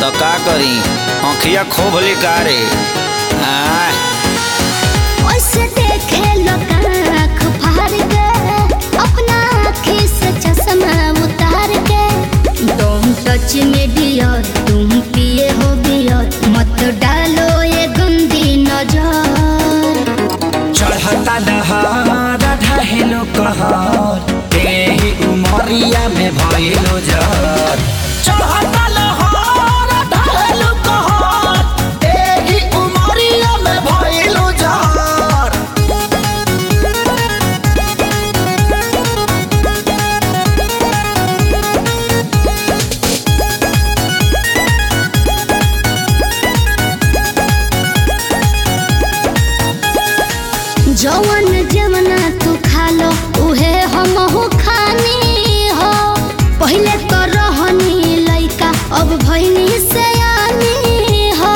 त का करी आँखिया खोभ रे आय ओसे देखे लोग आँख फाड़ के अपना आँखी से चश्मा उतार के तुम टच में डियर तुम पिए हो बियर मत डालो ये गंदी नजर चढ़ता दहार ढहेलो कहर तेही उमरिया में भइलो जर चढ़ता लहर ढहेलो कहर तेही उमरिया में भइलो जर जवन जवना तू खा लो उहे हम हो खानी हो पहले तो रहनी लइका अब भइनी सयानी हो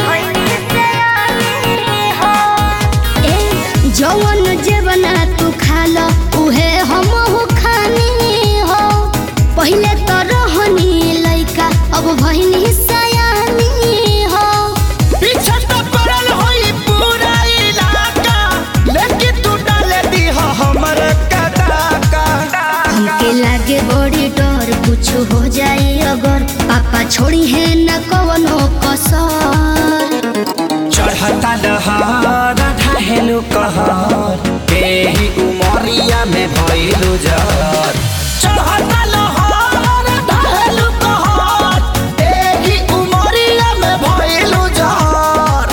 ए जवन जवना तू खा लो उहे हम हो खानी हो पहले तो रहनी लइका अब भइनी सयानी हो पीछे तो पड़ल होई पूरा इलाका लेकिन तू डाले दी हमर कदाका हमके लागे बड़ी डर कुछ हो जाए अगर पापा छोड़ी है न कवनो कसर चढ़ता दहार ढहेलो कहर तेही उमरिया में भइलो जर चढ़ता लहर ढहेलो कहर तेही उमरिया में भइलो जर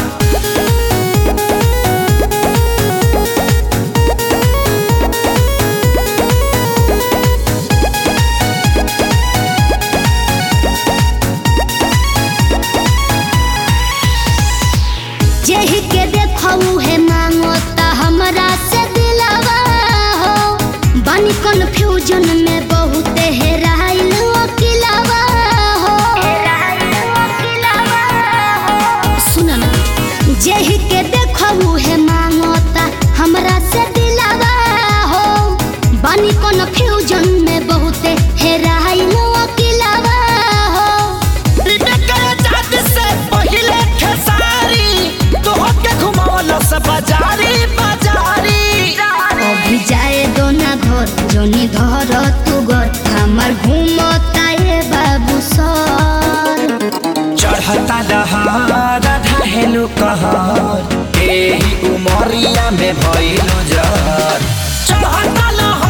जेहि के देखऊ है मांगो ता हमरा से दिलावा हो बनी कंफ्यूजन में बहुत हेराइल अकिलावा हो सुन ना जेहि के देखऊ है मांगो ता हमरा से दिलावा हो बनी कंफ्यूजन में बहुत हेराइल अकिलावा हो पहिले खेसारी तोहके घुमावल से बाजारी बाजारी अभी जाए दो ना घर जोनी धर तू घर हमार घूमता ये बाबू सर चढ़ता दहार ढहेलो कहर एही उमरिया में भइलो जर चढ़ता लहर